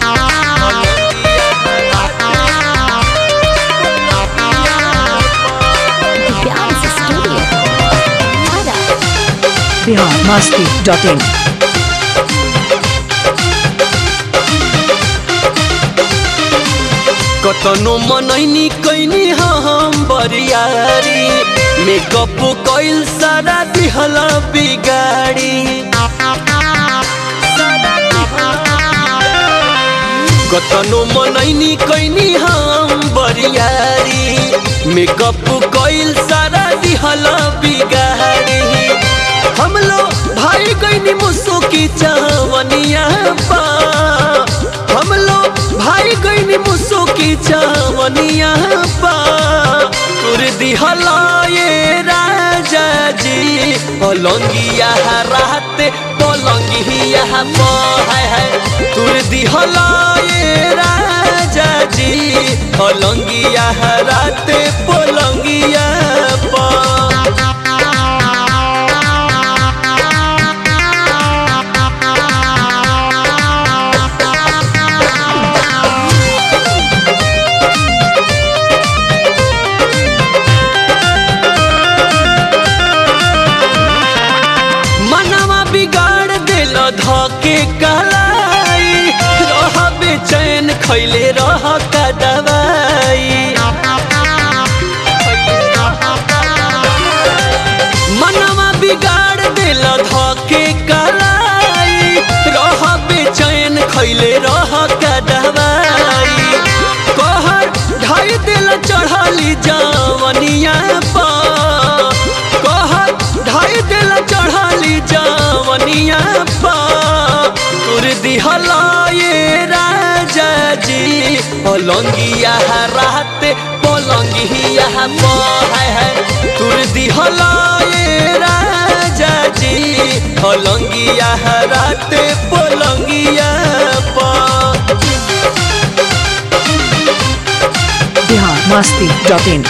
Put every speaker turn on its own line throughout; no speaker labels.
Divyans Studio. Nada.
Bihar Masti dot in
कतनो मनैनी कैनी हम बरियारी मेकअप कैल सारा दिहला बिगाड़ी कतनो मनैनी कैनी हम बरियारी मेकअप कैल सारा दिहला बिगाड़ी हम लोग भाई कैनी मुसो की चावनिया पा हम लोग भाई कैनी मुसो की चावनिया पा तुर दिहला ये राजा जी पलंगिया रात पलंगिया है है तुर दिहला ये राजा जी पलंगिया रात पलंगिया पा मनवा बिगाड़ दिल धके कलाई रह बेचैन खैले रह का दवाई मनवा बिगाड़ दिल धके कलाई रह बेचैन खैले रह का दवाई कहर ढाई दिल चढ़ली जवनिया पा कहर ढाई दिल चढ़ली जवनिया पा तुर दिहला ये राजा जी पलंगिया रात पलंगिया है है तुर दिहला ये राजा जी पलंगिया रात पलंगिया पा
बिहार मस्ती डॉट इन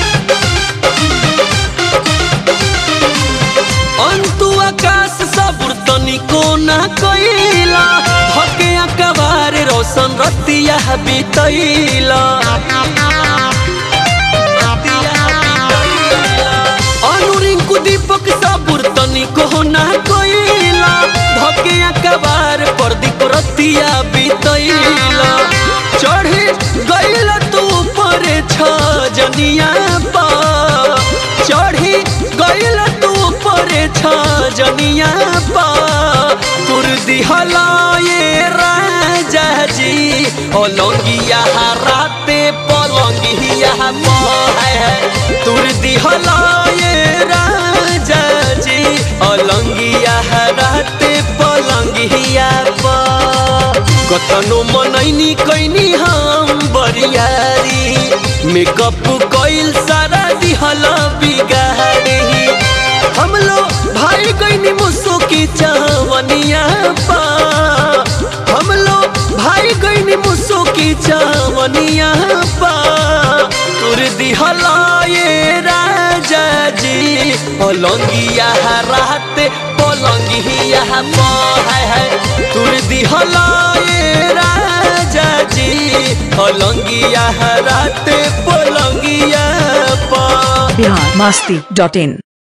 अंतु आकाश सबुर तनिको ना कइला धके अकबार रोशन रतिया बितैला अनुरिंकु दीपक सबुर तनिको ना कइला धके अकबार प्रदीप रतिया बितैला चढ़े गइल तू पर छ जनिया पा चढ़ी गइल तू पर छ जनिया पा तुर दिहला ये राजा जी पलंगिया राते पलंगिया है तुर दिहला ये राजा जी पलंगिया राते पलंगिया पा कतनो मनैनी कैनी हम बरियारी मेकअप कैल सारा दिहला बिगाड़ी हम लोग भाई कैनी मुसो की चावनिया पा हम लोग भाई कैनी मुसो की चावनिया पा तुर दिहला ये राजा जी पलंगिया रात पलंगिया है है तुर दिहला ये राजा जी पलंगिया रात पलंगिया पा
बिहार मस्ती डॉट इन